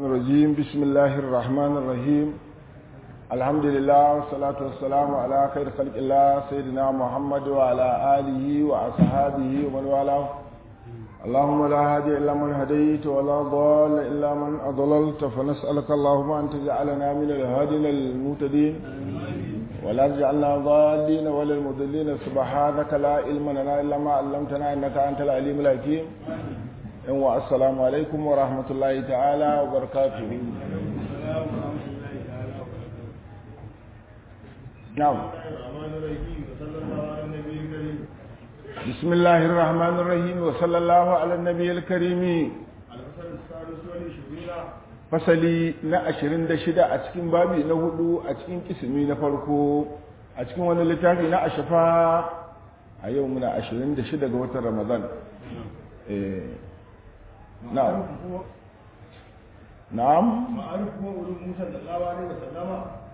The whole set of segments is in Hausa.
الرجيم بسم الله الرحمن الرحيم الحمد لله والصلاة والسلام على خير خلق الله سيدنا محمد وعلى آله وأصحابه ومن والاه اللهم لا هادي إلا من هديت ولا ضال إلا من أضللت فنسألك اللهم أن تجعلنا من الهادين المهتدين ولا تجعلنا ضالين ولا المضلين سبحانك لا علم لنا إلا ما علمتنا إنك أنت العليم الحكيم yanwa assalamu alaikum wa rahmatullahi ta'ala wa barakatuhu na'am bismillahir rahmanir rahim wa sallallahu ala nabiyil karim fasali na 26 a cikin babi na hudu a cikin kisimi na farko a cikin wani littafi na ashafa a yau muna 26 ga watan ramadan eh نعم نعم معروف هو ولد موسى صلى الله عليه وسلم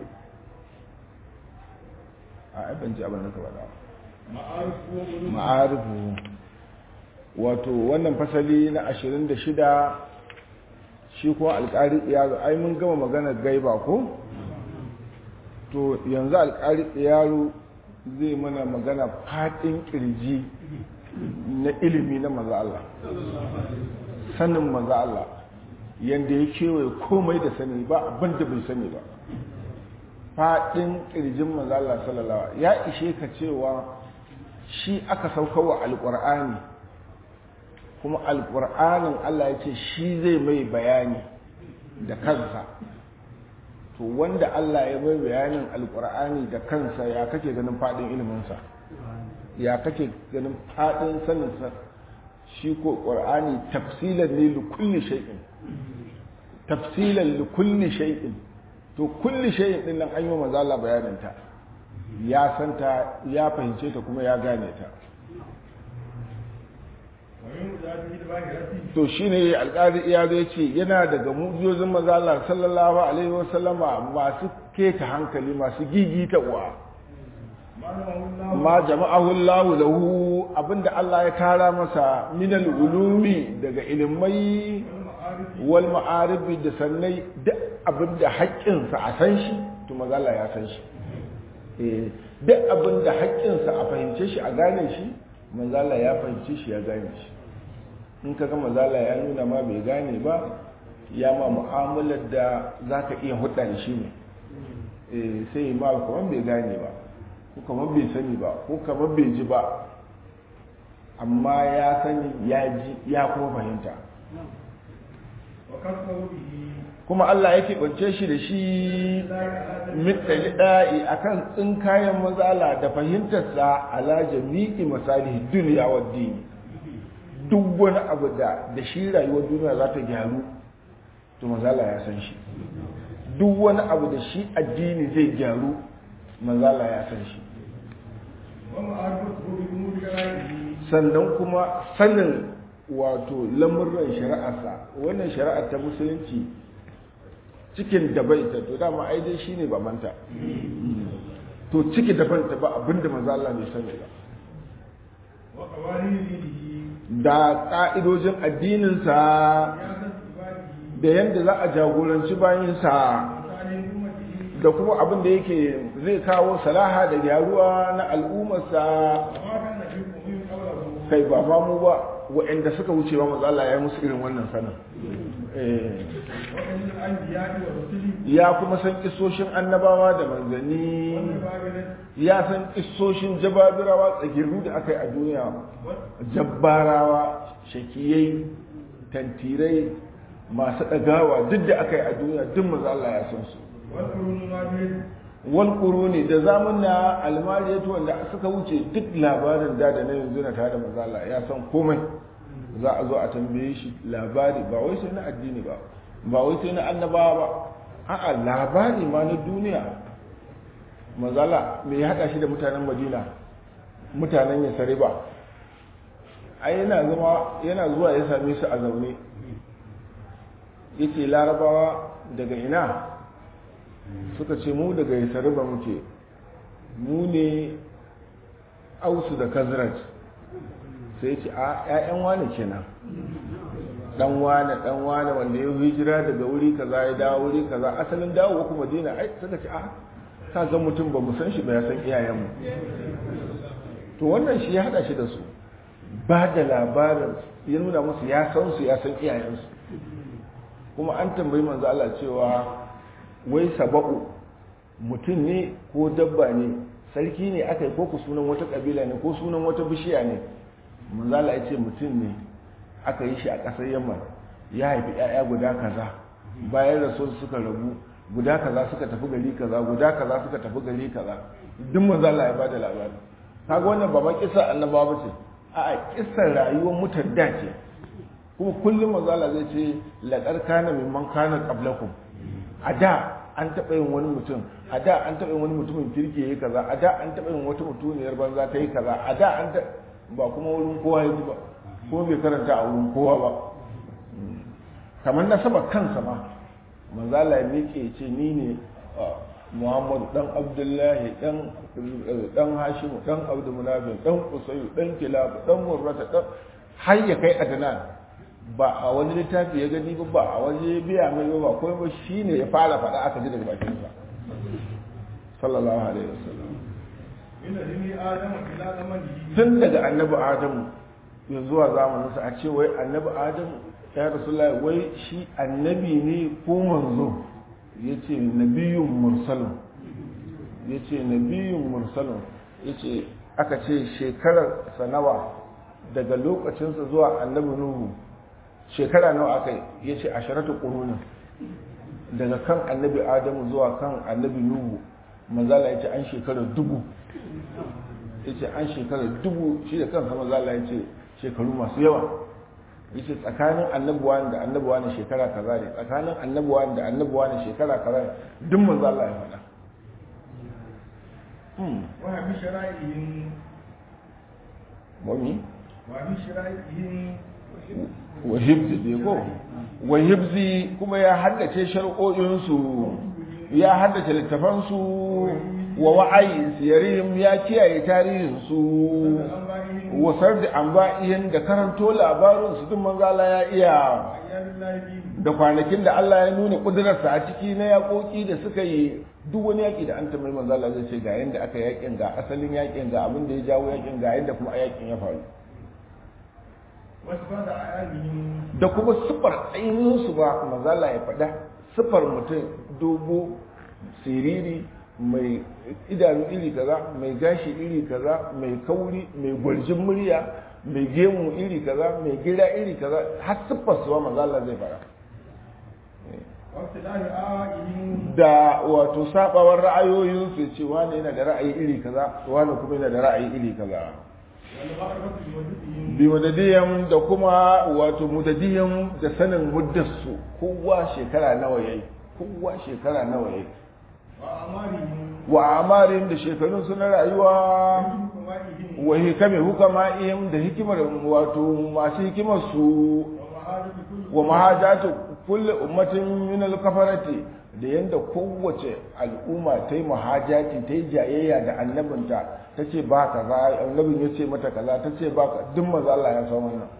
a ban ji abin da ka faɗa معروف هو ولد ma'arifu wato wannan fasali na 26 shi kuma alƙari yaro ai mun gama magana gaiba ko to yanzu alƙari yaro zai mana magana faɗin ƙirji na ilimi na maza Allah sanin maza Allah yadda ya kewaye komai da sani ba abin da bai sani ba faɗin ƙirjin maza Allah sallallahu ya ishe ka cewa shi aka sauka wa alƙur'ani kuma alƙur'anin Allah ya ce shi zai mai bayani da kansa to wanda Allah ya mai bayanin alƙur'ani da kansa ya kake ganin faɗin iliminsa ya kake ganin faɗin saninsa shi ko ƙwar'ani tafsilan ne li kulli shay'in tafsilan li kulli shay'in to kulli shay'in din nan an yi manzo Allah bayanin ta ya santa ya fahimce ta kuma ya gane ta ومن ذاته الباهرة to shine alƙari iya zai ce yana daga mujizozin manzo Allah sallallahu alaihi wasallama masu keta hankali masu gigita uwa ما نواه الله ma jama'ahu Allahu lahu abinda Allah ya tara masa minal ulumi daga ilimai والمعارف wal ma'arifi da sannai duk abinda haƙƙinsa a san shi to mazala ya san shi eh duk abinda haƙƙinsa a fahimce shi a gane shi manzala ya fahimce shi ya gane shi in kaga manzala ya nuna ma bai gane ba ya ma mu'amalar da zaka iya hudda da shi ne eh sai ma kamar bai gane ba ko kamar bai sani ba ko kamar bai ji ba amma ya sani ya ji ya kuma fahimta وكفه به kuma Allah yake bance shi da shi mitali da'i akan tsinkayen mazala da fahimtarsa ala jami'i masalihi duniya wa dini duk wani abu da da shi rayuwar duniya za ta gyaru to mazala ya san shi duk wani abu da shi addini zai gyaru mazala ya san shi ومعارفته بأمور غيره sannan kuma sanin wato lamurran shari'arsa wannan shari'ar ta musulunci cikin da bai ta to dama ai dai shine babanta to ciki da banta ba abinda manzo Allah bai sani ba وقوانين دينه da ka'idojin addinin sa سياسة عباده da yanda za a jagoranci bayin sa وصالح أمته da kuma abin da yake zai kawo salaha da gyaruwa na al'ummarsa وما كان في الأمور قوله kai ba ma mu ba waɗanda suka wuce ba manzo Allah ya yi musu irin wannan sanin eh وعلم الأنبياء والرسل ya kuma san kisoshin annabawa da manzanni والمبارنة ya san kisoshin jababirawa tsagiru da aka yi a duniya jabbarawa shakiyai tantirai masu ɗagawa duk da aka yi a duniya duk maza Allah ya san su والقرون الماضية wal quruni da zamanna almariyatu wanda suka wuce duk labarin da da na yanzu na tare da maza Allah ya san komai za a zo a tambaye shi labari ba wai sai na addini ba ba wai sai na annabawa ba a'a labari ma na duniya mazala me ya haɗa shi da mutanen madina mutanen ya sare ba ai yana zama yana zuwa ya same su a zaune yace larabawa daga ina suka ce mu daga ya sare ba muke mu ne ausu da kazrat sai ce a 'ya'yan wani kenan dan wane dan wane wanda ya hijira daga wuri kaza ya dawo wuri kaza asalin dawo kuma madina ai suka ce a ka ga mutum ba mu san shi ba ya san iyayenmu to wannan shi ya hada shi da su ba da labarin ya nuna musu ya san su ya san iyayensu kuma an tambayi manzo Allah cewa wai saba'u mutum ne ko dabba ne sarki ne aka yi ko sunan wata kabila ne ko sunan wata bishiya ne manzo Allah ya ce mutum ne aka yi shi a ƙasar Yamman ya haifi ƴaƴa guda kaza bayan rasul suka rabu guda kaza suka tafi gari kaza guda kaza suka tafi gari kaza duk manzo Allah ya bada labari kaga wannan ba ma kissa annabawa ba ce a'a kissar rayuwar mutan da ce kuma kullum manzo Allah zai ce laqad kana mimman kana qablakum a da an taɓa yin wani mutum a da an taɓa yin wani mutumin kirki yayi kaza a da an taɓa yin wata mutuniyar banza ta yi kaza a da an ba kuma wurin kowa ya ji ba ko bai karanta a wurin kowa ba kamar na saba kansa ma manzo Allah ya miƙe ce ni ne Muhammadu dan Abdullahi dan dan Hashimu dan Abdul Munafin dan Qusayyu dan Kilab dan Murrata dan har ya kai Adnan ba a wani littafi ya gani ba ba a wani biya mai ba ba kuma ba shine ya fara faɗa aka ji daga bakin sa sallallahu alaihi wasallam tun daga annabi adamu ya zuwa zamanin sa a ce wai annabi adamu ya rasulullahi wai shi annabi ne ko manzo yace nabiyun mursalun yace nabiyun mursalun yace aka ce shekarar sanawa daga lokacinsa zuwa annabi nuhu shekara nawa aka yi ya ce asharatu ƙurunin daga kan annabi adamu zuwa kan annabi nuhu mazala ya ce an shekara dubu ya ce an shekara dubu shi da kansa mazala ya ce shekaru masu yawa ya ce tsakanin annabuwa da annabuwa ne shekara kaza ne tsakanin annabuwa da annabuwa ne shekara kaza ne duk mazala ya faɗa wa bi shara'ihim mami wa bi shara'ihim wa hibzi ne ko wa hibzi kuma ya haddace shar'o'insu ya haddace littafansu wa wa'ayi siyarihim ya kiyaye tarihinsu wa sardi anba'ihin da karanto labarinsu duk manzala ya iya da kwanakin da Allah ya nuna kudurarsa a ciki na yaƙoƙi da suka yi duk wani yaƙi da an tambayi manzala zai ce ga yadda aka yaƙin ga asalin yaƙin ga abin da ya jawo yaƙin ga yadda kuma yaƙin ya faru da kuma siffar ainihinsu ba mazala ya faɗa siffar mutum dogo siriri mai idanu iri kaza mai gashi iri kaza mai kauri mai gwarjin murya mai gemu iri kaza mai gira iri kaza har siffar suwa mazala zai faɗa da wato sabawar ra'ayoyinsu ce wani yana da ra'ayi iri kaza wani kuma yana da ra'ayi iri kaza bi madadiyan da kuma wato mudadiyan da sanin muddarsu kowa shekara nawa yayi kowa shekara nawa yayi wa amarin da shekarun su na rayuwa wa hikami hukama'ihim da hikimar wato masu hikimar su wa mahajatu kulli ummatin min al-kafarati da yanda kowace al'umma ta yi mahajati ta yi jayayya da annabinta ta ce ba ka za annabin ya ce mata kaza ta ce ba ka duk maza Allah ya san wannan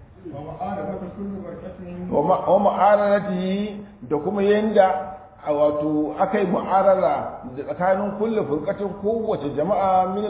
wa ma'aranati da kuma yanda a wato aka yi mu'arara da tsakanin kulle furkatin kowace jama'a min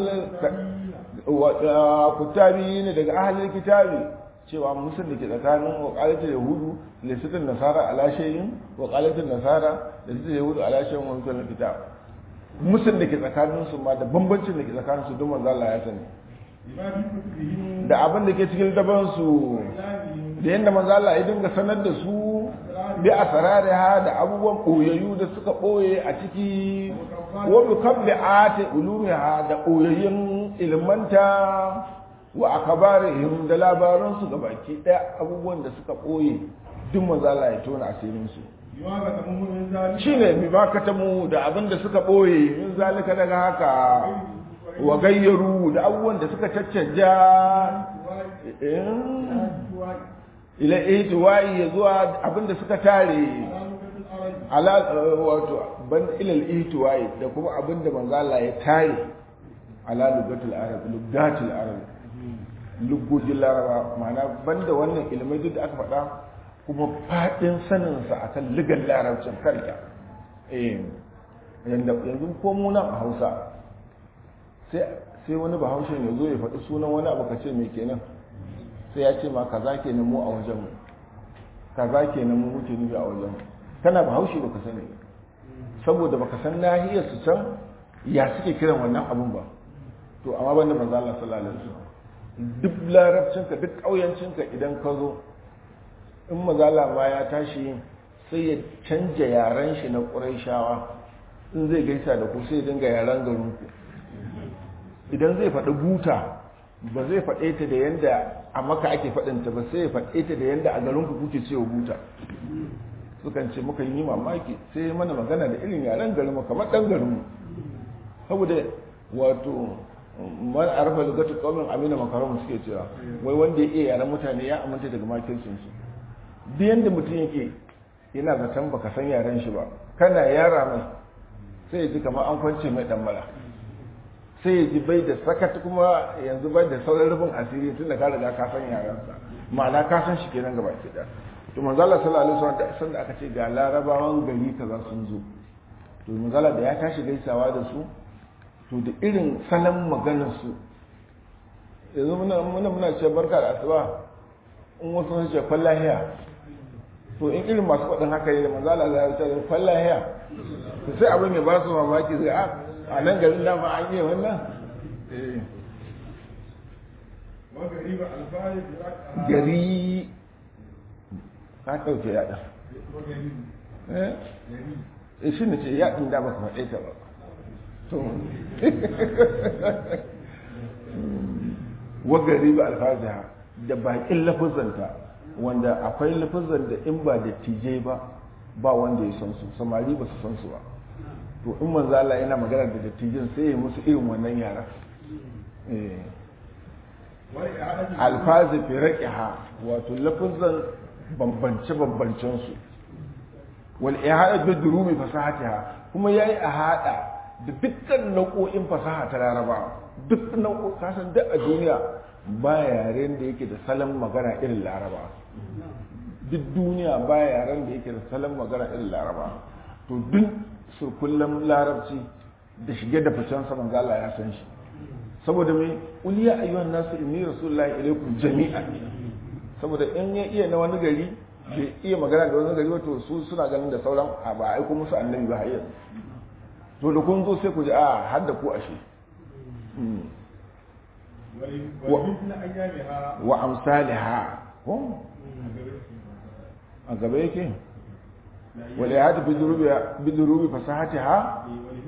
kutabi ne daga ahalin kitabi cewa musul da ke tsakanin wakalatin yahudu da sitin nasara ala shayin wakalatin nasara da sitin yahudu ala shayin wani kullum kitab musul da ke tsakanin su ma da bambancin da ke tsakanin su duk manzo Allah ya sani da abin da ke cikin daban su da yadda manzo Allah ya dinga sanar da su bi asrariha da abubuwan koyayyu da suka boye a ciki wa bi qabli ati ulumiha da koyayyin ilmanta wa akabarihim da labaran su baki daya abubuwan da suka boye duk manzo Allah ya tona asirin su shine bi ma katamu da abin da suka boye min zalika daga haka wa gayyaru da abubuwan da suka caccanja ila ihtiwa'i ya zuwa abinda suka tare ala wato ban ila ihtiwa'i da kuma abinda manzo Allah ya tare ala lugatul arab lugatul arab lugujin laraba ma'ana banda wannan ilmai duk da aka faɗa kuma faɗin saninsa a kan ligar larabcin karya yanzu ko muna a hausa sai wani bahaushen ya zo ya faɗi sunan wani abu ka ce mai kenan sai ya ce ma kaza kenan mu a wajenmu kaza kenan mu muke nufi a wajenmu kana bahaushe baka sani saboda baka san nahiyar su can ya suke kiran wannan abun ba to amma banda manzo Allah sallallahu alaihi wasallam duk larabcinka duk ƙauyancinka idan ka zo in mazala ma ya tashi sai ya canja yaren shi na ƙuraishawa in zai gaisa da ku sai dinga yaren garinku idan zai faɗi buta ba zai faɗe ta da yanda a maka ake faɗinta ba sai ya faɗe ta da yanda a garinku kuke cewa buta sukan ce muka yi mamaki sai mana magana da irin yaren garinmu kamar ɗan garinmu saboda wato man arfa lugatu qaumin amina makaram suke cewa wai wanda ya iya yaran mutane ya aminta daga makircin su duk yanda mutum yake yana zaton baka san yaren shi ba kana yara mai sai ya ji kamar an kwance mai dan mala sai ya ji bai da sakat kuma yanzu bai da sauran rufin asiri tun da ka riga ka san yaren sa ma'ana ka san shi kenan gaba ki da to manzo Allah sallallahu alaihi wasallam da aka ce ga larabawan gari kaza sun zo to manzo da ya tashi gaisawa da su to da irin salon maganarsu yanzu muna muna ce barka da asuba in wasu sun ce fallahiya to in irin masu faɗin haka yi da manzala za a ce fallahiya to sai abin ya ba su mamaki zai a a nan garin dama an yi wannan gari ka ɗauke yaɗa eh shi ne ce yaɗin da ba ka faɗe ta ba to wagari ba alfaziha da bakin lafazanta wanda akwai lafazan da in ba da tije ba ba wanda ya san su samari ba su san su ba to in manzo Allah yana magana da dattijin sai ya musu irin wannan yara alfazi fi raqiha wato lafazan bambance bambancen su wal ihada bi durumi fasahatiha kuma yayi ahada da dukkan nau'o'in fasaha ta laraba duk nau'o kasan duk a duniya ba yaren da yake da salon magana irin laraba duk duniya ba yaren da yake da salon magana irin laraba to duk su kullum larabci da shige da ficen sa manzo Allah ya san shi saboda me qul ya ayyuhan nasu inni rasulullahi ilaykum jami'an saboda in ya iya na wani gari bai iya magana da wani gari wato su suna ganin da sauran a ba aiko musu annabi ba har to da kun zo sai ku ji a har da ku ashe wa amsaliha ko a gaba yake wale ya tafi bidurubi fasahati ha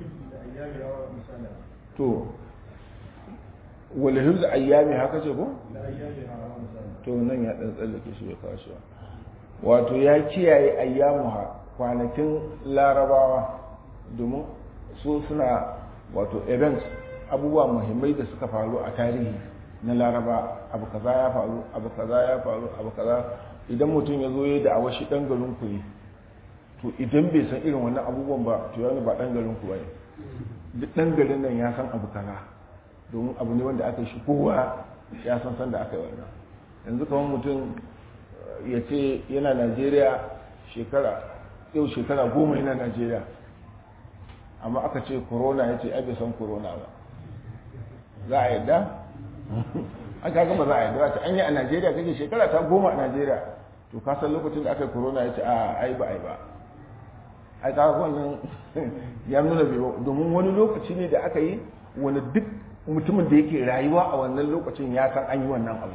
to wale hibzu ayyami haka ce ko to nan ya dan tsallake shi ya kawo wato ya kiyaye ayyamuha kwanakin larabawa domin su suna wato events abubuwa muhimmai da suka faru a tarihi na laraba abu kaza ya faru abu kaza ya faru abu kaza idan mutum ya zo ya da awashi dan garin ku ne to idan bai san irin wannan abubuwan ba to yana ba dan garin ku bane duk dan garin nan ya san abu kaza domin abu ne wanda aka shi kowa ya san san da aka yi wannan yanzu kamar mutum ya ce yana najeriya shekara yau shekara goma yana najeriya amma aka ce corona ya ce bai san corona ba za a yadda an kaga ba za a yadda ta an yi a najeriya kake shekara ta goma a najeriya to ka san lokacin da aka yi corona ya ce a ai ba ai ba ai ka wannan ya nuna bai domin wani lokaci ne da aka yi wani duk mutumin da yake rayuwa a wannan lokacin ya san an yi wannan abu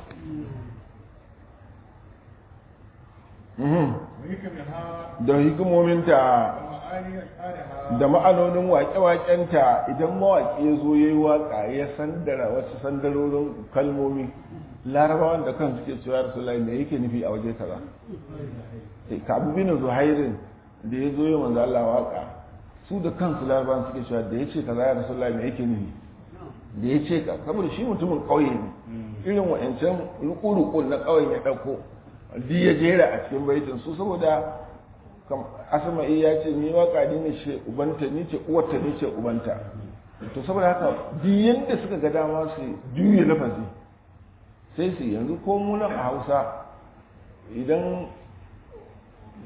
da hikimominta da ma'anonin waƙe-waƙenta idan mawaƙi ya zo ya yi waƙa ya sandara wasu sandarorin kalmomi larabawan da kan suke cewa rasulai me yake nufi a waje kaza ka abu bin zuhairin da ya zo ya manzo Allah waƙa su da kansu larabawan suke cewa da ya ce kaza ya rasulai me yake nufi da ya ce ka saboda shi mutumin ƙauye ne irin wa'ancan ruku-ruku na ƙauyen ya ɗauko duk ya jera a cikin baitin su saboda asma'i ya ce ni waka ni ne ce ubanta ni ce uwarta ni ce ubanta to saboda haka duk yanda suka ga dama su juye lafazi sai su yanzu ko munan a hausa idan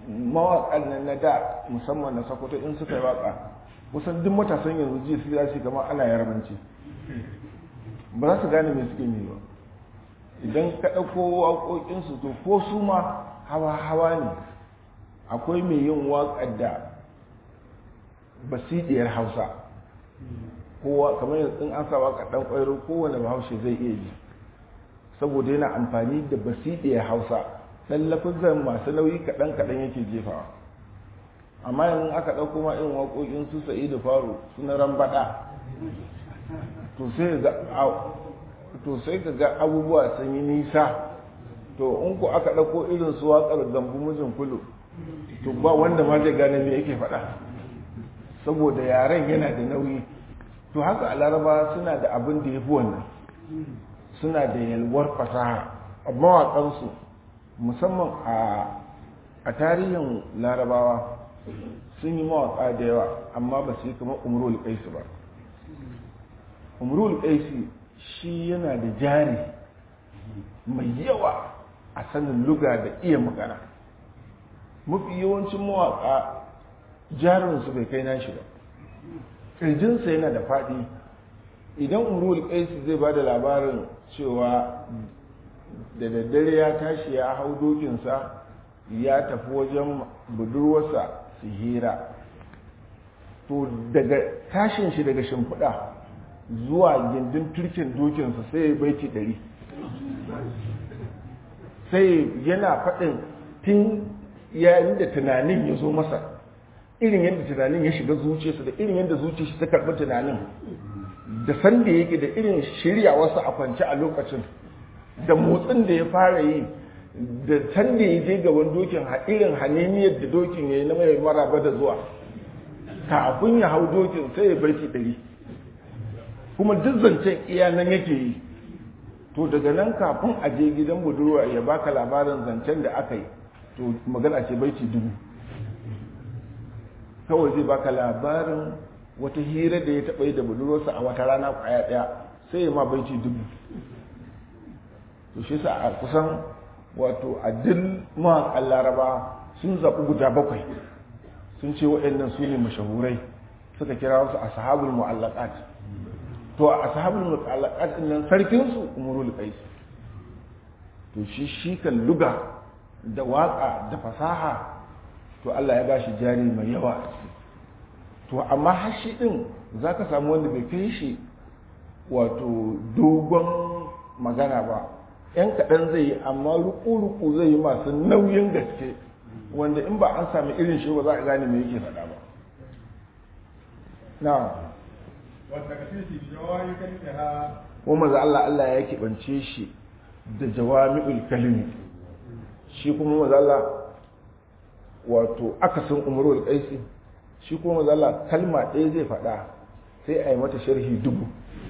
mawaƙan nan na da musamman na sokoto in suka yi waƙa kusan duk matasan yanzu ji su zasu kamar ana yarbanci ba za su gane me suke yi ba idan ka ɗauko waƙoƙinsu to ko su ma hawa-hawa ne akwai mai yin waƙar da basidiyar hausa kowa kamar yanzu in an sa waƙar ɗan ƙwairo kowane bahaushe zai iya ji saboda yana amfani da basidiyar hausa ɗan lafizan masu nauyi kaɗan-kaɗan yake jefawa amma yanzu aka ɗauko ma irin waƙoƙin su sa'idu faru suna rambaɗa to sai ka ga abubuwa sun yi nisa to in ku aka ɗauko irin su waƙar gambu mijin kulu to ba wanda ma zai gane me yake faɗa saboda yaren yana da nauyi to haka a laraba suna da abin da ya fi wannan suna da yalwar fasaha a mawaƙansu musamman a tarihin larabawa sun yi mawaƙa da yawa amma ba su yi kamar umarul ƙaisu ba umarul ƙaisu shi yana da jari mai yawa a sanin luga da iya magana mafi yawancin mawaƙa jarinsu bai kai nashi ba ƙirjinsa yana da faɗi idan umarul ƙaisu zai ba da labarin cewa da daddare ya tashi ya hau dokinsa ya tafi wajen budurwarsa su hira to daga tashin shi daga shimfiɗa zuwa gindin turkin dokinsa sai ya baiti ɗari sai yana faɗin tun yayin da tunanin ya zo masa irin yadda tunanin ya shiga zuciyarsa da irin yadda zuciyarsa ta karɓi tunanin da sanda yake da irin shirya wasu a kwance a lokacin da motsin da ya fara yi da sanda ya je gaban dokin irin haneniyar da dokin ya yi na mai maraba da zuwa kafin ya hau dokin sai ya barci ɗari kuma duk zancen iya nan yake yi to daga nan kafin a je gidan budurwa ya baka labarin zancen da aka yi to magana ce baiti dubu kawai zai baka labarin wata hira da ya taɓa yi da budurwarsa a wata rana kwaya ɗaya sai ya ma baiti dubu to shi sa a kusan wato a duk mawaƙan laraba sun zaɓi guda bakwai sun ce waɗannan su ne mashahurai suka kira wasu ashabul mu'allaqat to a ashabul mu'allaqat din nan sarkin su umrul qais to shi shi kan luga da waka da fasaha to Allah ya bashi jari mai yawa to amma har shi din zaka samu wanda bai kai shi wato dogon magana ba yan kaɗan zai yi amma ruku-ruku zai yi masu nauyin gaske wanda in ba an sami irin shi ba za a gane me yake faɗa ba na wanda ka ce shi jawayi kan ha kuma maza Allah Allah ya keɓance shi da jawami'ul kalimi shi kuma maza Allah wato akasin umarul qaisi shi kuma maza Allah kalma ɗaya zai faɗa sai a yi mata sharhi dubu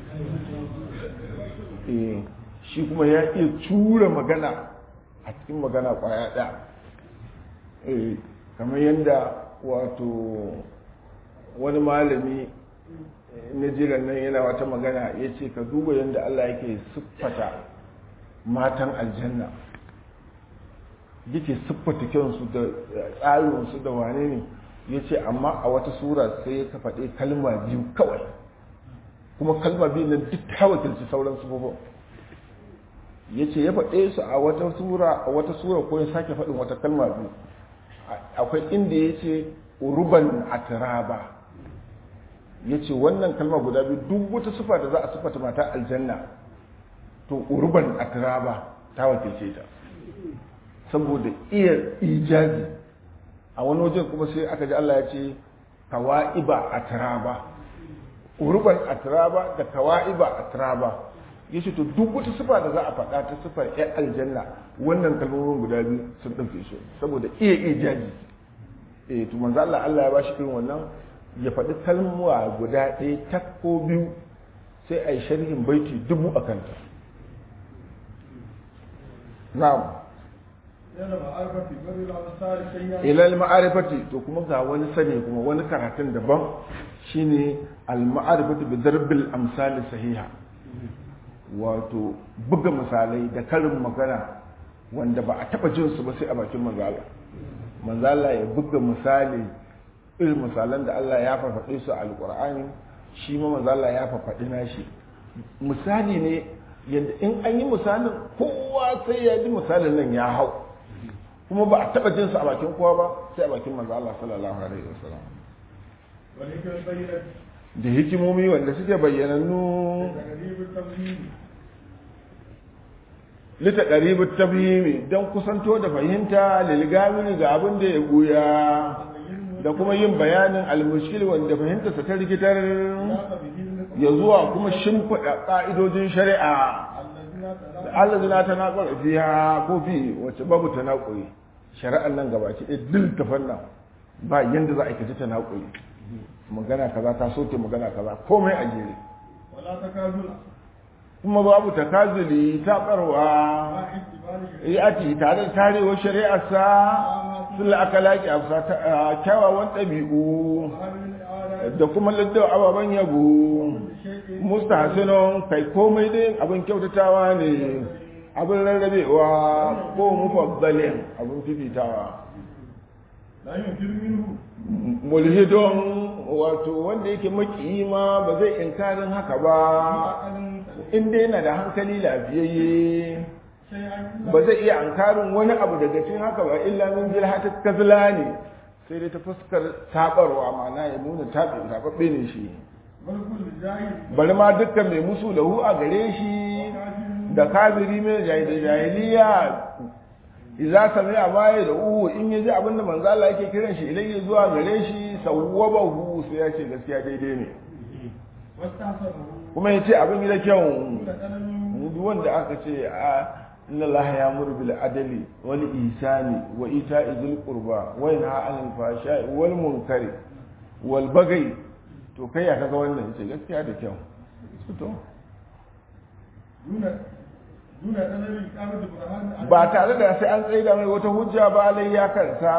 eh shi kuma ya iya tura magana a cikin magana kwaya ɗaya kamar yadda wato wani malami na jiran nan yana wata magana ya ce ka duba yadda Allah yake siffata matan aljanna yake siffata kyansu da tsarinsu da wane ne ya ce amma a wata sura sai ya faɗe kalma biyu kawai kuma kalma biyu nan duk ta wakilci sauran sufofin ya ce ya faɗe su a wata sura a wata sura ko ya sake faɗin wata kalma biyu akwai inda ya ce uruban atiraba ya ce wannan kalma guda biyu duk wata sufa da za a sufata mata aljanna to uruban atiraba ta wakilce ta saboda iya ijazi a wani wajen kuma sai aka ji Allah ya ce kawa'iba atiraba uruban atiraba da kawa'iba atiraba ya ce to duk wata sifa da za a faɗa ta sifar ‘yan aljanna wannan kalmomin guda biyu sun ɗauke shi saboda iya iya jaji eh to manzo Allah Allah ya bashi irin wannan ya faɗi kalmuwa guda ɗaya ta ko biyu sai a yi sharhin baiti dubu a kanta na'am ilal ma'arifati to kuma ga wani sani kuma wani karatun daban shine al ma'arifati bi darbil amsal sahiha wato buga misalai da karin magana wanda ba a taba jin su ba sai a bakin manzala manzo Allah ya buga misali irin misalan da Allah ya fafaɗe su a alƙur'ani shi ma manzo Allah ya fafaɗi nashi misali ne yadda in an yi misalin kowa sai ya ji misalin nan ya hau kuma ba a taɓa jin a bakin kowa ba sai a bakin manzo Allah sallallahu alaihi wasallam والهكمة البينة da hikimomi wanda suke bayyanannu تقريب التمثيل lita ƙaribin tafhimi don kusanto da fahimta lilgamini ga abin da ya buya da kuma yin bayanin almushkil wanda fahimtarsa ta rikitar ya zuwa kuma shimfiɗa ƙa'idojin shari'a da Allah zina ta naƙwar fiya ko fi wacce babu ta naƙuri shari'ar nan gabaki ɗaya duk ta fanna ba yanda za a kaji ta naƙuri magana kaza ta soke magana kaza komai a jere ولا تكاذل kuma babu takazuli ta ɓarwa مع احتمال ya ati tare da tarewar shari'arsa sun la'akalaki a kyawawan ɗabi'u وهذه الآيات da kuma ladda ababen yabo شيء mustahsinun kai komai dai abin kyautatawa ne abin rarrabewa ko mufaddalin abin fifitawa لا ينكر منه mulhidon wato wanda yake makiyima ba zai inkarin haka ba عقل in dai yana da hankali lafiyayye شيئا ba zai iya ankarin wani abu daga cikin haka ba illa min jilhata kazla ne sai dai ta fuskar tabarwa ma'ana ya nuna tabi tababbe ne shi بل كل جاهل bari ma dukkan mai musu lahu a gare shi كافر da kafiri mai jahil- jahiliya idza sami'a ma ya da uhu in yaji abin da manzo Allah yake kiran shi ilayya zuwa gare shi sawwabahu sai ya ce gaskiya daidai ne واستحسنه kuma ya ce abin da kyau كل قلم duk wanda aka ce a inna allaha ya'muru bil adli wal ihsani wa ita'i dhil qurba wa yanha 'anil fahsha'i wal munkari wal baghi to kai ya kaga wannan ce gaskiya da kyau to دون دون قلم إقامة برهان ba tare da sai an tsaida mai wata hujja ba alai ya kansa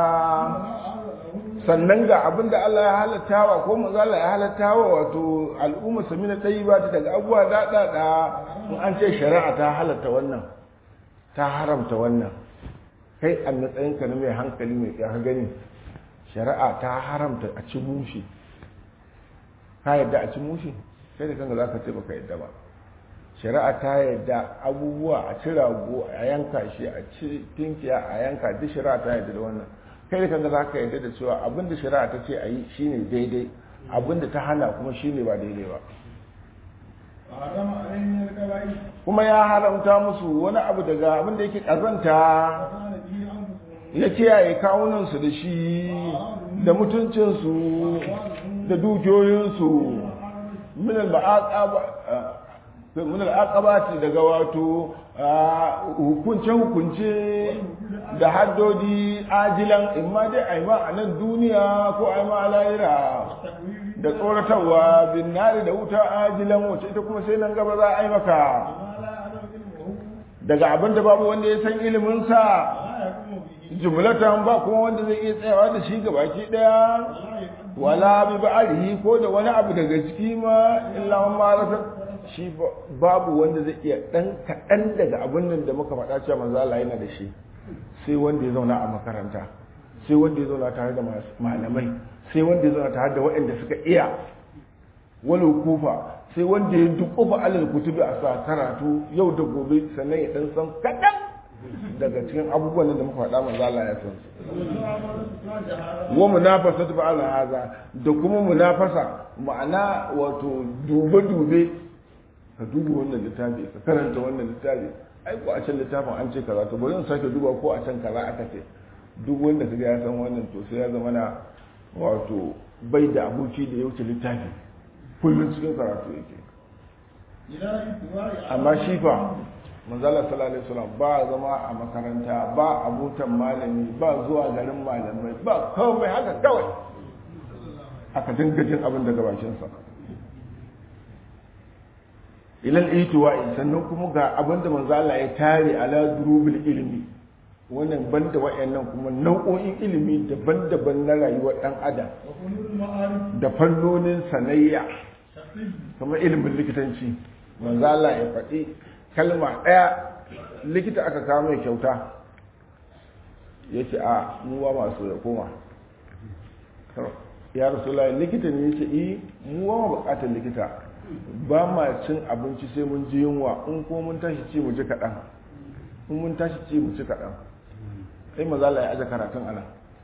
sannan ga abin da Allah ya halattawa ko manzo Allah ya halattawa wato al'umma samina tayyiba ta daga abuwa daɗaɗa in an ce shari'a ta halatta wannan ta haramta wannan kai a matsayinka na mai hankali mai ya gani shari'a ta haramta a ci mushi ka yadda a ci mushi sai da kanka za ka ce baka yadda ba shari'a ta yadda abubuwa a ci rago a yanka shi a ci tinkiya a yanka duk shari'a ta yadda da wannan kai da kanka za ka yadda da cewa abinda shari'a ta ce a yi shine daidai abinda ta hana kuma shine ba daidai ba وحرم عليهم الكبائر kuma ya haramta musu wani abu daga abinda yake kazanta وكان به أنفسهم ya kiyaye kawunansu da shi da mutuncinsu da dukiyoyinsu min al-aqabati daga wato hukunce hukunce da haddodi ajilan imma dai aima a nan duniya ko aima a lahira التكوير da tsoratarwa bin nari da wuta ajilan wacce ita kuma sai nan gaba za a yi maka ما لا يعلم علمه daga abin da babu wanda ya san iliminsa ولا يقوم به jumlatan ba kuma wanda zai iya tsayawa da shi gabaki daya ولا wala يقدم bi ba'alihi ko da wani abu daga ciki ma illa man marasa shi ba- babu wanda zai iya dan kaɗan daga abin nan da muka faɗa cewa manzo Allah yana da shi sai wanda ya zauna a makaranta sai wanda ya zauna tare da masu- malamai sai wanda ya zauna tare da waɗanda suka iya wal kufa sai wanda ya dukufa alal kutubi a sa karatu yau da gobe sannan ya dan san kaɗan daga cikin abubuwan da muka faɗa manzo Allah ya san su wa munafasatu ba ala haza da kuma munafasa ma'ana wato dube dube ka duba wannan littafi ka karanta wannan littafi ai ko a can littafin an ce kaza to bari in sake duba ko a can kaza aka ce duk wanda kaga ya san wannan to sai ya zama na wato bai da aboki da ya wuce littafi kullum cikin karatu yake إلى اتباع amma shi fa manzala sallallahu alaihi wasallam ba zama a makaranta ba abutan malami ba zuwa garin malamai ba komai haka kawai aka dinga jin abin daga bakin sa ilal itiwa'i sannan kuma ga abin da manzala ya tare ala durubil ilmi wannan banda wayannan kuma nau'o'in ilimi daban-daban na rayuwar dan adam وفنون المعارف da fannonin sanayya شخصي kamar ilimin likitanci manzo Allah ya faɗi kalma ɗaya likita aka kawo mai kyauta ya ce a mu ba masu ya koma ya rasulullahi likita ne ya ce yi mu ba ma bukatar likita ba ma cin abinci sai mun ji yunwa in ko mun tashi ci mu ji kaɗan in mun tashi ci mu ci kaɗan sai mazala ya aje karatun ana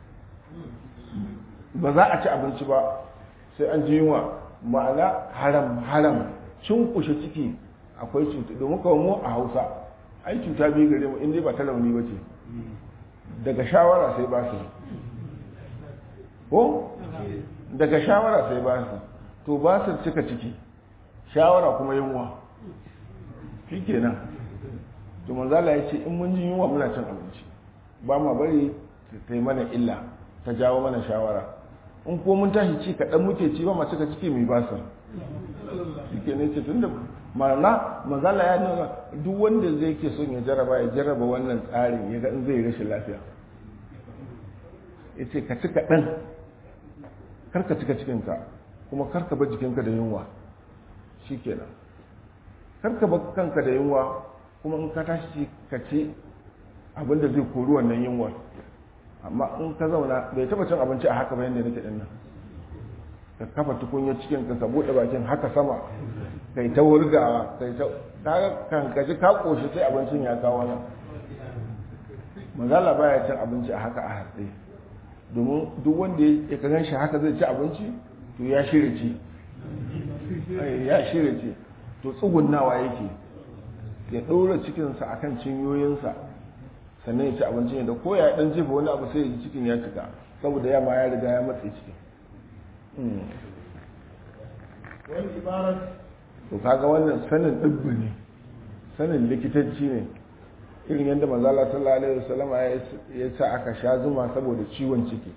ba za a ci abinci ba sai an ji yunwa ma'ana haram haram cin kushe ciki akwai cuta domin kawai mu a hausa ai cuta biyu gare mu inda ba ta launi ba ce daga shawara sai ba su ko daga shawara sai ba su to ba su cika ciki shawara kuma yunwa shi kenan to manzala ya ce in mun ji yunwa muna cin abinci ba ma bari ta yi mana illa ta jawo mana shawara in ko mun tashi ci kaɗan muke ci ba ma cika ciki mai ba su shi kenan ce tun da ma'ana manzala ya nuna duk wanda zai ke son ya jaraba ya jaraba wannan tsarin ya ga in zai rashin lafiya ya ce ka ci kaɗan karka cika cikinka kuma karka bar jikinka da yunwa shi kenan karka bar kanka da yunwa kuma in ka tashi ka ci abinda zai kori wannan yunwar amma in ka zauna bai taba cin abinci a haka bayan da nake din nan ka kafa tukunya cikin ka ka bude bakin haka sama kai ta wurgawa kai ta kaga kan ka ji ka koshi sai abincin ya kawo nan mazala baya cin abinci a haka a hatsi domin duk wanda ya ka shi haka zai ci abinci to ya shirya ci ya shirya ci to tsugunnawa yake ya ɗora cikinsa akan cinyoyinsa sannan ya ci abinci da ko ya ɗan jefa wani abu sai ya ji cikin ya cika saboda yamma ya riga ya matse cikin wani ibarar to kaga wannan sanin ɗibbi ne sanin likitanci ne irin yadda manzala sallallahu alaihi wasallam ya sa aka sha zuma saboda ciwon ciki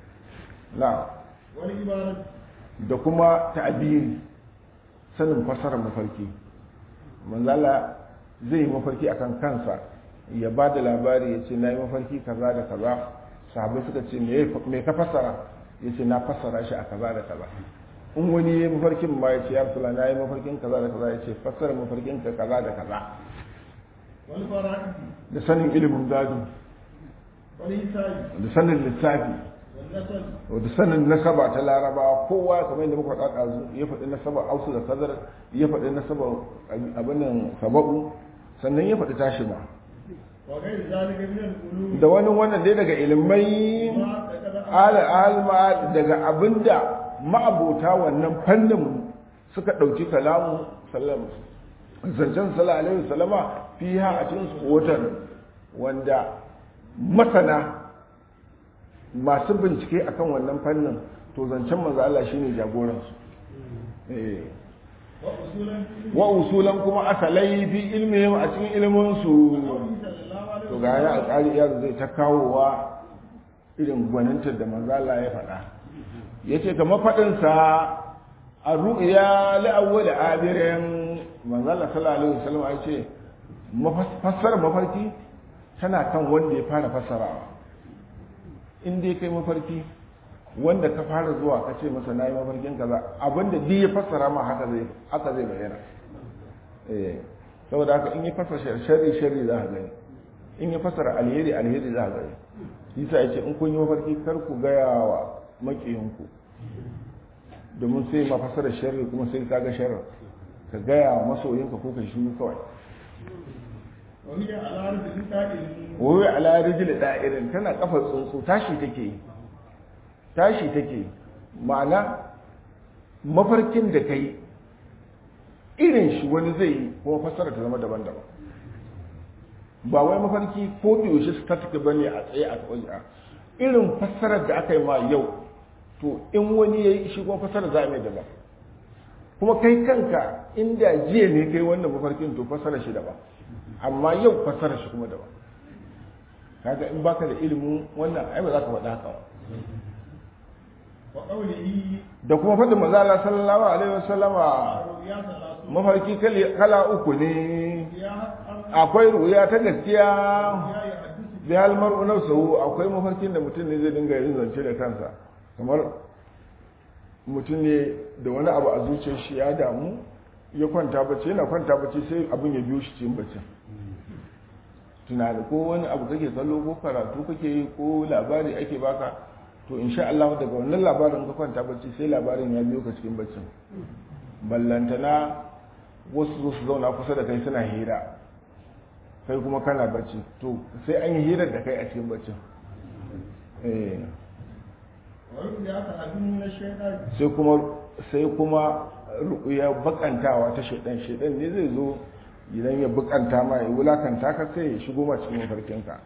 na wani ibarar da kuma ta'abiri sanin fasarar mafarki manzala zai yi mafarki akan kansa ya ba da labari ya ce na yi mafarki kaza da kaza sahabai suka ce me ka fassara ya ce na fassara shi a kaza da kaza in wani ya yi mafarkin ma ya ce ya rasula na yi mafarkin kaza da kaza ya ce fassara mafarkin ka kaza da kaza wani fara'i da sanin ilimin gado wani hisabi da sanin lissafi wani nasari da sanin nasaba ta larabawa kowa kamar yadda muka faɗa ɗazu ya faɗi nasaba ausu da kazar ya faɗi nasaba abin nan saba'u sannan ya faɗi tashi ma wa gairi zalika min al-ulum da wani wannan dai daga ilimai ma da kada al'alma daga abinda ma'abota wannan fannin suka ɗauki kalamu sallam zancen sallallahu alaihi wasallama fiha a cikin kotar wanda masana masu bincike akan wannan fannin to zancen manzo Allah shine jagoransu eh wa usulan fi wa usulan kuma asalai fi ilmihim a cikin ilmin su sallallahu alaihi to ga ya alƙali iyar zai ta kawowa irin gwanintar da manzala ya faɗa ya ce kamar faɗinsa a ru'ya la'awwal abirin manzala sallallahu alaihi wasallam ya ce fassarar mafarki tana kan wanda ya fara fassarawa in dai kai mafarki wanda ka fara zuwa ka ce masa na yi mafarkin kaza abinda duk ya fassara ma haka zai haka zai bayyana eh saboda haka in ya fassara sharri sharri za ka gani in ya fassara alheri alheri za ka gani yasa ya ce in kun yi mafarki kar ku gaya wa makiyinku domin sai ma fassara sharri kuma sai ka ga sharri ka gaya wa masoyinka ko kai shiru kawai wa hiya ala ardi ta'il wai ala rijil da'irin tana kafa tsuntsu tashi take yi tashi take ma'ana mafarkin da kai irin shi wani zai yi kuma fassara ta zama daban-daban ba wai mafarki ko da yaushe static bane a tsaye a tsaye a irin fassarar da aka yi ma yau to in wani ya yi shi kuma fassarar za a mai daban kuma kai kanka inda jiya ne kai wannan mafarkin to fassarar shi daban amma yau fassarar shi kuma daban kaga in baka da ilimin wannan ai ba za ka faɗa haka ba wa qawlihi da kuma faɗin manzo Allah sallallahu alaihi wasallama ru'ya salatu mafarki kali- kala uku ne ya an akwai ruya ta gaskiya ya yahaddisu bi hal mar'u nafsuhu akwai mafarkin da mutum ne zai dinga yin zance da kansa kamar mutum ne da wani abu a zuciyar shi ya damu ya kwanta bacci yana kwanta bacci sai abin ya biyo shi cikin bacci tunani ko wani abu kake kallo ko karatu kake yi ko labari ake baka to insha Allah daga wannan labarin ka kwanta bacci sai labarin ya biyo ka cikin baccin ballantana wasu zo su zauna kusa da kai suna hira kai kuma kana bacci to sai an yi hirar da kai a cikin baccin eh sai kuma sai kuma ya bakantawa ta shaidan shaidan ne zai zo idan ya bukanta ma ya wulakanta ka sai ya shigo ma cikin mafarkinka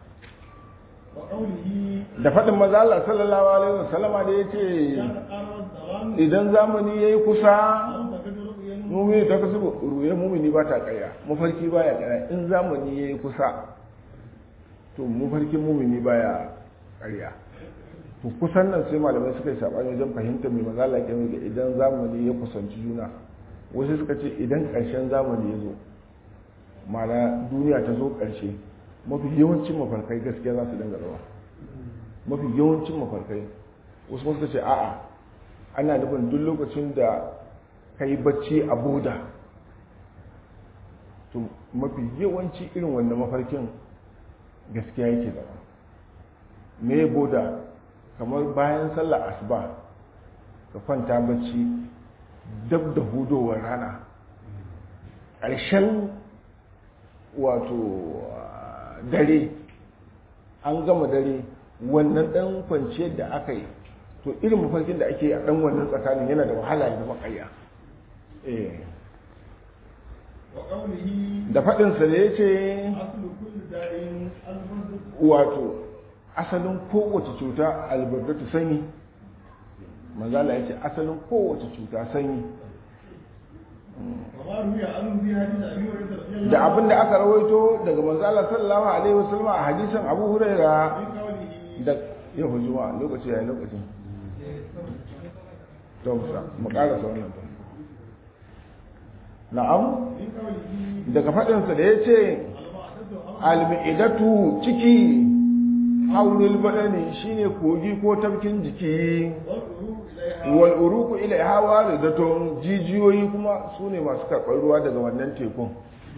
da faɗin maza Allah sallallahu alaihi wasallama da yace idan zamani yayi kusa mumini ta kasu ruye mumini ba ta ƙarya mafarki baya ƙarya in zamani yayi kusa to mafarkin mumini baya ƙarya to kusan nan sai malamai suka yi sabani wajen fahimtar mai maza Allah ke idan zamani ya kusanci juna wasu suka ce idan ƙarshen zamani ya zo mana duniya ta zo ƙarshe mafi yawancin mafarkai gaskiya za su dinga zama mafi yawancin mafarkai wasu suka ce a'a ana nufin duk lokacin da ka yi bacci a boda to mafi yawanci irin wannan mafarkin gaskiya yake zama me boda kamar bayan sallar asuba ka kwanta bacci dab da hudowar rana ƙarshen wato dare an gama dare wannan ɗan kwanciyar da aka yi to irin mafarkin da ake a ɗan wannan tsakanin yana da wahala ya zama ƙarya da faɗinsa da ya ce wato asalin kowace cuta albardatu sanyi manzala ya ce asalin kowace cuta sanyi da abin da aka rawaito daga manzala sallallahu alaihi wasallam a hadisin abu huraira da ya hujuma lokaci yayin lokacin to musa mu karasa wannan to na'am daga faɗinsa da ya ce almi'idatu ciki haulul badani shine kogi ko tafkin jiki wal uruku ila hawa da zaton jijiyoyi kuma su ne masu karɓar ruwa daga wannan tekun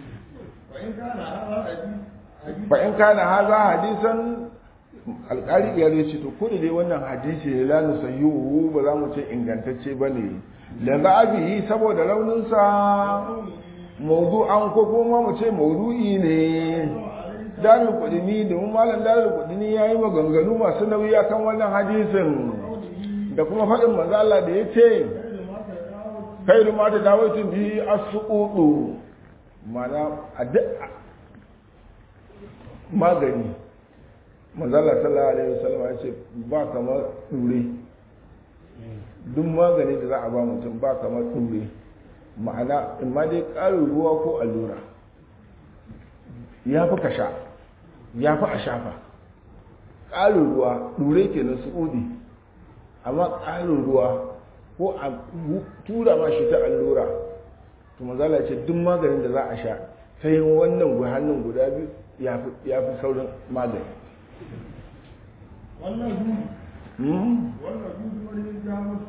fa in kana haza hadisan alƙari ya ce to ko da dai wannan hadisi ne la nusayyuhu ba za mu ce ingantacce bane la za'abihi saboda rauninsa mawdu'an ko kuma mu ce maudu'i ne dalil kudini domin malam dalil kudini ya yi maganganu masu nauyi akan wannan hadisin da kuma faɗin manzo Allah da ya ce khairu ma tadawaitu bi as-suqutu mana addu'a magani manzo Allah sallallahu alaihi wasallam ya ce ba kamar dure duk magani da za a ba mutum ba kamar dure ma'ana in ma dai ƙarin ruwa ko allura ya fi ka sha ya fi a shafa ƙarin ruwa dure kenan su'udi amma ƙarin ruwa ko a tura ma shi ta allura to mazala ce duk maganin da za a sha ta yin wannan hannun guda biyu ya fi saurin magani wannan dudu wannan dudu wani jamus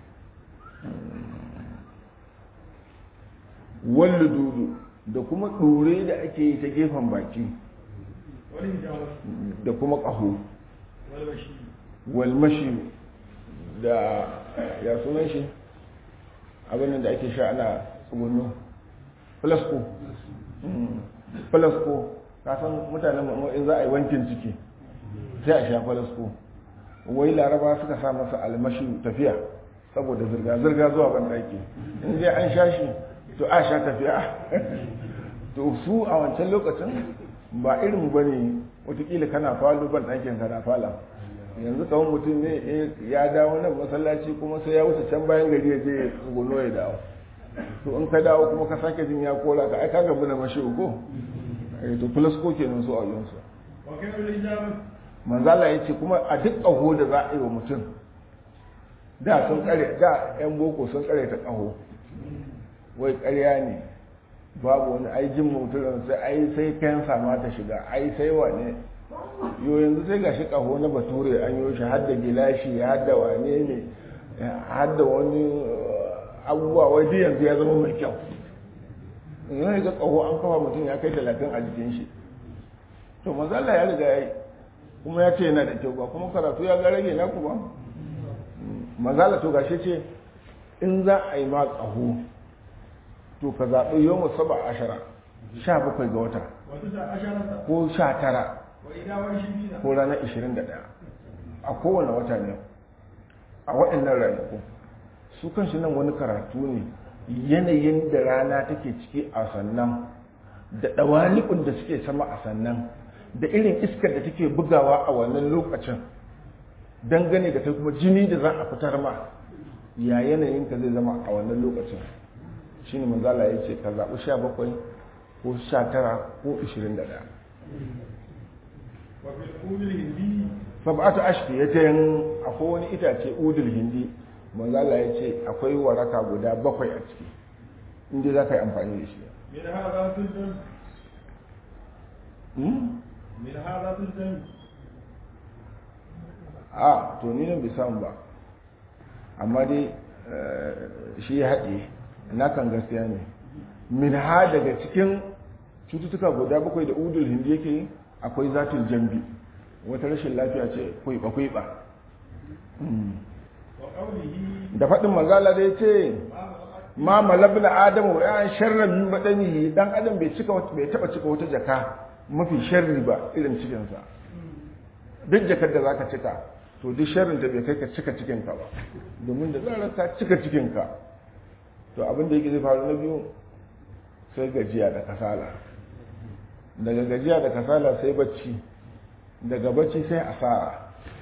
wallu dudu da kuma ɗure da ake yi ta gefen baki wani jamus da kuma ƙaho walwashi walmashi da ya sunan shi abin da ake sha ana tsugunno flasko flasko ka san mutanen mu in za a yi wankin ciki sai a sha flasko wai laraba suka sa masa almashi tafiya saboda zirga-zirga zuwa bandaki in dai an sha shi to a sha tafiya to su a wancan lokacin ba irin ba ne watakila kana falo ban ɗakin kana fala yanzu kawai mutum ne ya dawo nan masallaci kuma sai ya wuce can bayan gari ya je gono ya dawo to in ka dawo kuma ka sake jin ya kola ka ai ka gabu da mashi ko to plus ko kenan su a yansu wa kai wani jamus manzala ya ce kuma a duk ƙaho da za a yi wa mutum da sun kare da yan boko sun kare ta ƙaho wai ƙarya ne babu wani aijin mutum sai ai sai kansa ma ta shiga ai sai wane yo yanzu sai gashi ƙaho na bature an yi shi hadda gilashi hadda wane ne hadda wani abubuwa wai duk yanzu ya zama mai kyau yanzu ga ƙaho an kafa mutum ya kai talatin a jikin shi to mazala ya riga ya yi kuma ya ce yana da kyau ba kuma karatu ya ga rage naku ba mazala to gashe ce in za a yi ma ƙaho to ka zaɓi yau mu saba ashara sha bakwai ga wata ko sha tara ko ranar ishirin da ɗaya a kowane wata ne a waɗannan ranaku su kanshi nan wani karatu ne yanayin da rana take ciki a sannan da ɗawalikun da suke sama a sannan da irin iskar da take bugawa a wannan lokacin dangane da kai kuma jini da za a fitar ma ya yanayin ka zai zama a wannan lokacin shi ne manzala ya ce ka zaɓi sha bakwai ko sha tara ko ishirin da ɗaya sab'atu ashki ya ce akwai wani itace udul hindi manzala ya ce akwai waraka guda bakwai a ciki inda za ka yi amfani da shi من هذا تلزم a to ni nan bai samu ba amma dai shi ya haɗe na kan gaskiya ne min ha daga cikin cututtuka guda bakwai da udul hindi yake akwai zatul jambi wata rashin lafiya ce kwaiba kwaiba da faɗin magala da ya ce ma malabna adamu ya sharran min badanihi dan adam bai cika bai taba cika wata jaka mafi sharri ba irin cikinsa duk jakar da zaka cika to duk sharrin da bai kai ka cika cikinka ba domin da zarar ka cika cikinka to abin da yake zai faru na biyu sai gajiya da kasala daga gajiya da kasala sai bacci daga bacci sai asara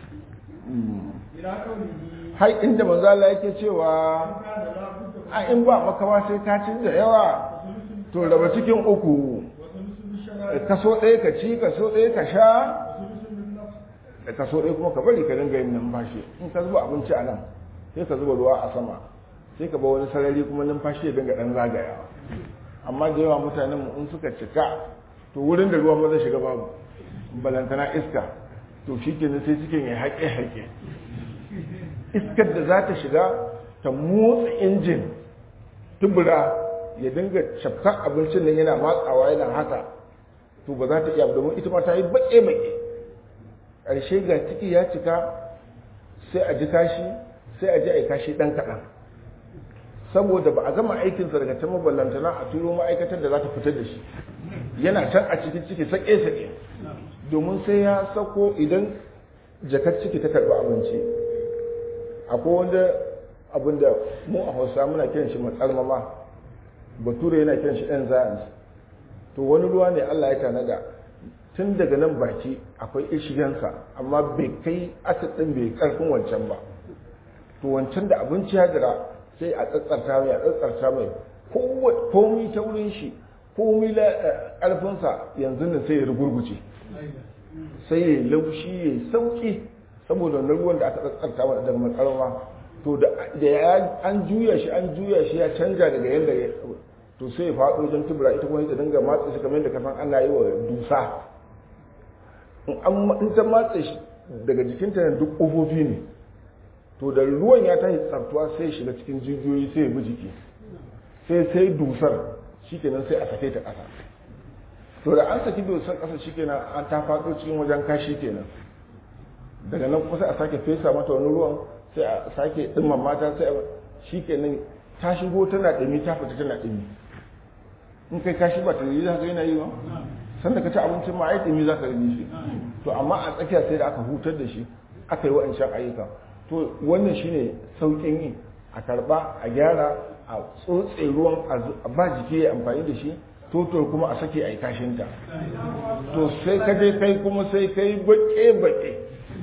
har inda manzala yake cewa a in ba makawa sai ka ci da yawa to raba cikin uku kaso ɗaya ka ci kaso ɗaya ka sha da kaso ɗaya kuma ka bari ka dinga yin numfashi in ka zuba abinci a nan sai ka zuba ruwa a sama sai ka ba wani sarari kuma numfashi ya dinga ɗan zagayawa amma da yawa mutanen mu in suka cika to wurin da ruwa maza shiga babu balantana iska to shi kenan sai cikin ya haƙe haƙe iskar da za ta shiga ta motsa injin tubura ya dinga shafkan abincin nan yana matsawa yana haka to ba za ta iya domin ita ma ta yi baƙe-baƙe ƙarshe ga ciki ya cika sai a ji kashi sai a ji a yi kashi ɗan kaɗan saboda ba a gama aikinsa daga ta maballantana a turo ma'aikatar da za ta fitar da shi yana can a cikin ciki sake-sake domin sai ya sako idan jakar ciki ta karɓi abinci akwai wanda abin da mu a hausa muna kiran shi matsalmama bature yana kiran shi enzymes to wani ruwa ne allah ya tanada tun daga nan baki akwai ishigansa amma bai kai acid ɗin bai karfin wancan ba to wancan da abinci ya jira sai a tsatsarta mai a tsatsarta mai komai ta wurin shi komai ƙarfinsa yanzu nan sai ya rugurguce sai ya laushi ya sauki saboda wannan ruwan da aka tsatsarta wa daga matsarwa to da an juya shi an juya shi ya canja daga yadda ya to sai ya faɗo wajen tubura ita kuma ta dinga matsa shi kamar yadda kasan ana yi wa dusa in ta matsa shi daga jikinta na duk ƙofofi ne to da ruwan ya tashi tsartuwa sai shiga cikin jijiyoyi sai ya bi jiki sai sai dusar shikenan sai a sake ta ƙasa to da an saki dusar ƙasa shikenan an ta faɗo cikin wajen kashi kenan daga nan kuma sai a sake fesa mata wani ruwan sai a sake ɗimman mata sai shikenan ta shigo tana ɗumi ta fita tana ɗumi in kai kashi ba ta yi za ka yana yi ba sanda ka ci abincin ma ai ɗumi za ka yi shi to amma a tsakiya sai da aka hutar da shi aka yi wa'ancan ayyuka to wannan shine saukin yi a karba a gyara a tsotse ruwan a ba jiki ya amfani da shi toto kuma a sake a yi kashinta to sai ka je kai kuma sai kai baƙe-baƙe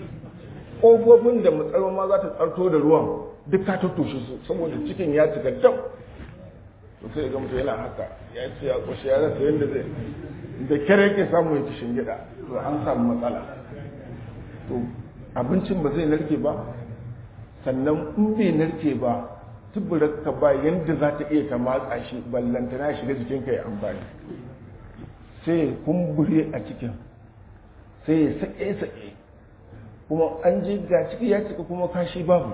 ƙofofin da matsaro ma za ta tsarto da ruwan duk ka tattoshe su saboda cikin ya cika dam to sai ga mutum yana haka ya ce ya kushe ya rasa yadda zai da kyar yake samu ya ci gida to an samu matsala to abincin ba zai narke ba sannan in bai narke ba tuburarka ba yadda za ta iya ta matsa shi ballantana shiga jikinka ya amfani sai ya kumbure a cikin sai ya sake-sake kuma an je ga ciki ya cika kuma kashi babu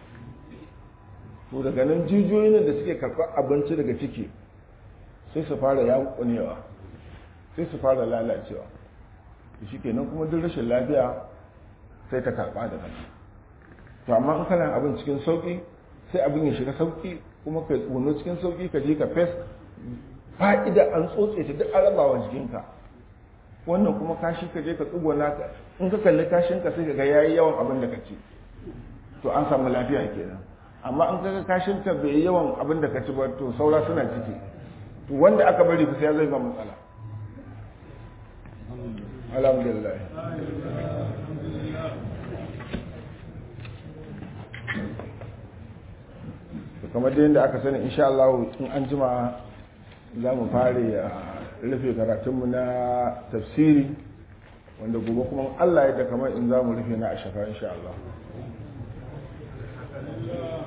to daga nan jijiyoyin da suke karɓar abinci daga ciki sai su fara yankunewa sai su fara lalacewa shi kenan kuma duk rashin lafiya sai ta karɓa da kanta to amma in kana abin cikin sauƙi sai abin ya shiga sauƙi kuma ka tsuno cikin sauƙi ka je ka fes fa'ida an tsotse ta duk arabawa jikinka wannan kuma kashi ka je ka tsugona ka in ka kalli kashin ka sai ka ga yayi yawan abin da ka ci to an samu lafiya kenan amma in ka ga kashin ka bai yawan abin da ka ci ba to saura suna ciki to wanda aka bari ku sai zai ga matsala alhamdulillah kamar da yadda aka sani insha Allah in an jima za mu fare a rufe karatunmu na tafsiri wanda gobe kuma Allah ya da kamar in za mu rufe na a shafa insha Allah